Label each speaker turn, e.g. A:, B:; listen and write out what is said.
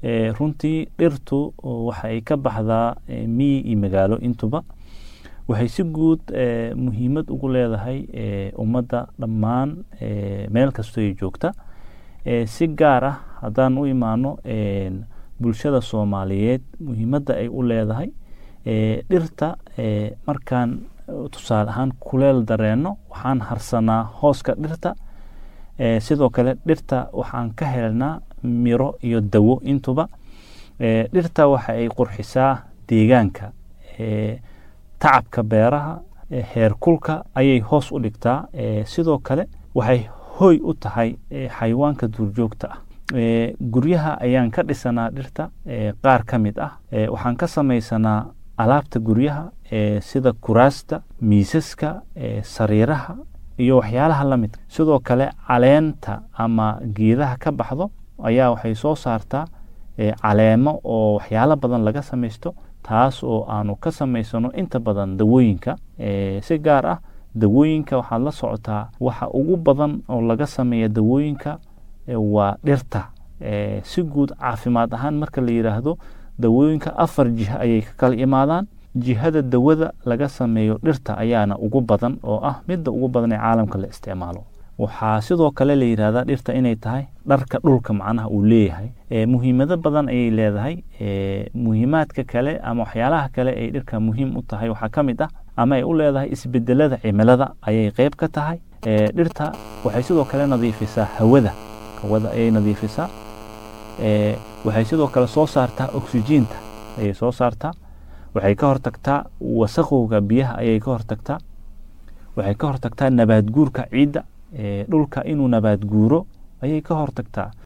A: runtii dhirtu waxa ay ka baxdaa miyi iyo magaalo intuba waxay si guud muhiimad ugu leedahay ummadda dhammaan meel kastoo ay joogta si gaar ah haddaan u imaano bulshada soomaaliyeed muhiimadda ay u leedahay dhirta markaan tusaale ahaan kuleel dareenno waxaan harsanaa hooska dhirta sidoo kale dhirta waxaan ka helnaa miro iyo dawo intuba dhirta waxa ay qurxisaa deegaanka tacabka beeraha heerkulka ayay hoos u dhigtaa sidoo kale waxay hoy u tahay xayawaanka duurjoogta ah guryaha ayaan ka dhisanaa dhirta qaar ka mid ah waxaan ka samaysanaa alaabta guryaha sida kuraasta miisaska sariiraha iyo waxyaalaha la midka sidoo kale caleenta ama geedaha ka baxdo ayaa waxay soo saartaa caleemo oo waxyaalo badan laga samaysto taas oo aanu ka samaysano inta badan dawooyinka si gaar ah dawooyinka waxaad la socotaa waxa ugu badan oo laga sameeya dawooyinka waa dhirta si guud caafimaad ahaan marka la yidhaahdo dawooyinka afar jiha ayay ka kala imaadaan jihada dawada laga sameeyo dhirta ayaana ugu badan oo ah midda ugu badan ee caalamka la isticmaalo waxaa sidoo kale la yidhahdaa dhirta inay tahay dharka dhulka macnaha uu leeyahay muhiimado badan ayay leedahay muhiimaadka kale ama waxyaalaha kale ay dhirka muhiim u tahay waxaa ka mid ah ama ay u leedahay isbedelada cimilada ayay qeyb ka tahay dhirta waxay sidoo kale nadiifisaa hawada hawada ayay nadiifisaa waxay sidoo kale soo saartaa oksijiinta ayay soo saartaa waxay ka hortagtaa wasaqowga biyaha ayay ka hortagtaa waxay ka hortagtaa nabaad guurka ciidda dhulka inuu nabaad guuro ayay ka hortagtaa